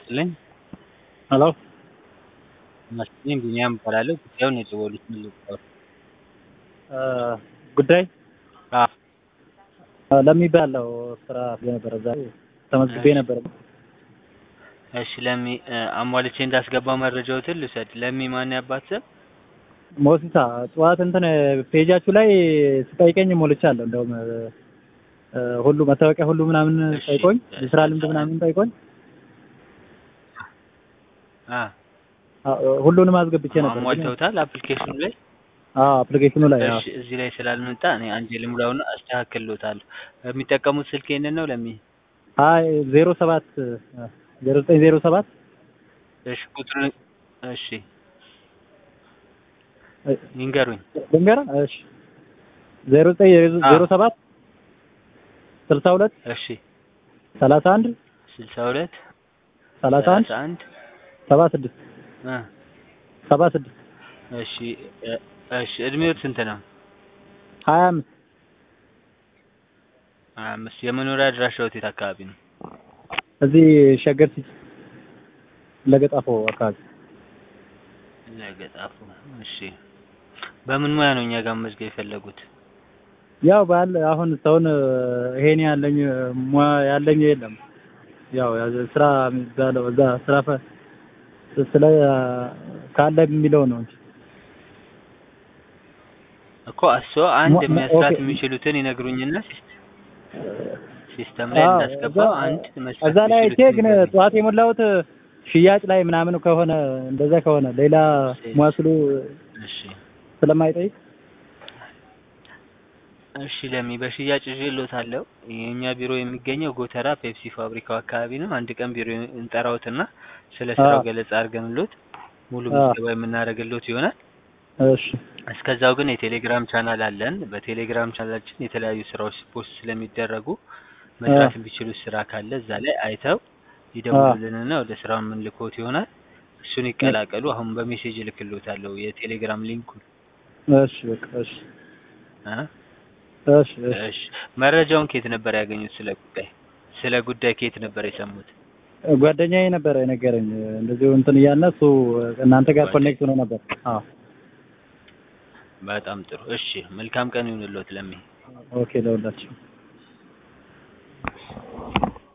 ይስጥልኝ። ሄሎ መስፍን ቢኒያም እባላለሁ። ጉዳዩን የደወሉት ምን ልባል? ጉዳይ አዎ ለሚባለው ስራ ነበረ ዛሬ ተመዝግቤ ነበረ። እሺ ለሚ አሟልቼ እንዳስገባው መረጃዎትን ልውሰድ። ለሚ ማን ያባት ስም? ሞሲሳ ጠዋት እንትን ፔጃችሁ ላይ ስጠይቀኝ ሞልቻለሁ። እንደውም እ ሁሉ መታወቂያ ሁሉ ምናምን እሺ፣ ጠይቆኝ እሺ። የስራ ልምድ ምናምን ጠይቆኝ አ አ- ሁሉንም አስገብቼ ነበር። አሟልተውታል አፕሊኬሽኑ ላይ? አዎ አፕሊኬሽኑ ላይ አዎ እሺ እዚህ ላይ ስላልመጣ እኔ አንዴ ልሙላውና አስተካክልሎታለሁ። የሚጠቀሙት ስልክ ይሄንን ነው ለሚ? አይ ዜሮ ሰባት ዜሮ ዘጠኝ ዜሮ ሰባት እሺ ቁጥሩን እሺ ይንገሩኝ። ልንገር እሺ ዜሮ ዘጠኝ አዎ። ዜሮ ሰባት ስልሳ ሁለት እሺ ሰላሳ አንድ ስልሳ ሁለት ሰላሳ አንድ ሰላሳ አንድ ሰባ ስድስት እ ሰባ ስድስት እሺ እ እሺ እድሜዎት ስንት ነው? ሀያ አምስት ሀያ አምስት የመኖሪያ አድራሻዎት የት አካባቢ ነው? እዚህ ሸገር ሲቲ ለገጣፎ አካባቢ ለገጣፉ እሺ በምን ሙያ ነው እኛ ጋር መዝገብ የፈለጉት? ያው ባል አሁን ሰውን ይሄን ያለኝ ሙያ ያለኝ የለም። ያው ያ- ስራ የሚባለው እዛ ስራ ፈ- ስለ ካለ የሚለው ነው እንጂ እኮ እሱ አንድ ሞ- ሞ- መስራት ኦኬ። የሚችሉትን ይነግሩኝና ሲስ- ሲስተም ላይ አዎ፣ እንዳስገባው እዛ- አንድ መስራት እዛ ላይ አይቼ የሚችሉትን ግን ይንገሩኝ። ጠዋት የሞላሁት ሽያጭ ላይ ምናምን ከሆነ እንደዛ ከሆነ ሌላ ሙያ ስሉ እሺ ስለማይጠይቅ እሺ ለሚ በሽያጭ ይዤልዎታለሁ። የእኛ ቢሮ የሚገኘው ጎተራ ፔፕሲ ፋብሪካው አካባቢ ነው። አንድ ቀን ቢሮ እንጠራዎትና ስለ ስራው አዎ። ገለጻ አድርገንሎት ሙሉ አዎ። ምዝገባ የምናደርግሎት ይሆናል። እሺ እስከዛው ግን የቴሌግራም ቻናል አለን። በቴሌግራም ቻናላችን የተለያዩ ስራዎች ፖስት ስለሚደረጉ መስራት የሚችሉት ስራ ካለ እዛ ላይ አይተው ይደውሉልንና ወደ ስራው የምንልኮት ይሆናል። እሱን ይቀላቀሉ። አሁን በሜሴጅ እልክልዎታለሁ የቴሌግራም ሊንኩን እሺ በቃ እሺ እ እሺ እሺ እሺ መረጃውን ከየት ነበር ያገኙት? ስለ ጉዳይ ስለ ጉዳይ ከየት ነበር የሰሙት? ጓደኛዬ ነበረ የነገረኝ እንደዚሁ እንትን እያለ እሱ እናንተ ጋር ኮኔክት ሆኖ ነበር። አዎ በጣም ጥሩ። እሺ መልካም ቀን ይሁንልዎት ለሚ ኦኬ ለሁላችሁ